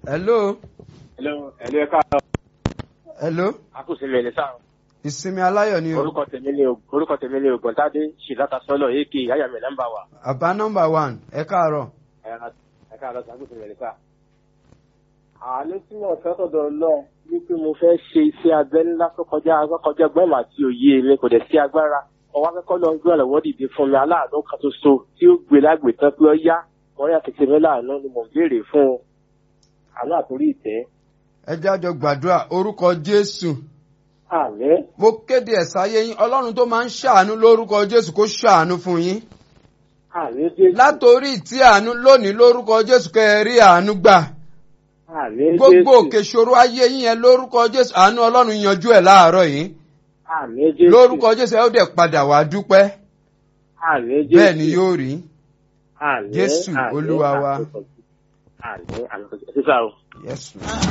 hello Hello, hello, ẹ káàárọ̀. hello Akúsinmi ní sáà. ìsinmi aláyọ̀ ni o Orúkọ tèmi ni orúkọ tèmi ni Ògbọ́ntádé Ṣìláta Sọ́lọ̀ èkì Ayàmì nọ́mbà wa. àbá nọ́mbà one ẹ káàárọ̀ Ẹ káàárọ̀ sí Akúsinmi ní sáà. Àánú tí mo fẹ́ sọ̀dọ̀ lọ wípé mo fẹ́ ṣe iṣẹ́ abẹ ńlá tó kọjá kọjá gbọ́n àti òye mi kò dẹ̀ sí agbára. Ọwọ́ akẹ́kọ̀ọ́ lọ gbé ọ̀lọ́wọ́ dìde fún mi aláàánú kan ṣoṣo tí ó gbé lágbè tán pé ó yá. Wọ́n yà tètè mi láàánú ni mò ń béèrè fún un. Àánú àtòrí ìtẹ́. ẹ jájọ gbàdúrà orúkọ jésù Àmín. mo kéde ẹ̀sáyé yín ọlọ́run tó máa ń ṣàánú lórúkọ jésù kó ṣàánú fún yín Àmín Jésù. látòrí ìtí àánú lónìí lórúkọ jésù kẹ́ ẹ rí àánú gbà Àmín Jésù. gbogbo òkè ṣòro ayé yín yẹn lórúkọ jésù àánú ọlọ́run yanjú ẹ̀ láàárọ̀ yìí Àmín Jésù. lórúkọ jésù ẹ ó dẹ̀ padà wá dúpẹ́ Àmín Jésù. bẹ́ẹ̀ ni yóò rí Àmín, Jésù, àmín, Olúwa wa. àmín, àmín àmín sísá o. Yes,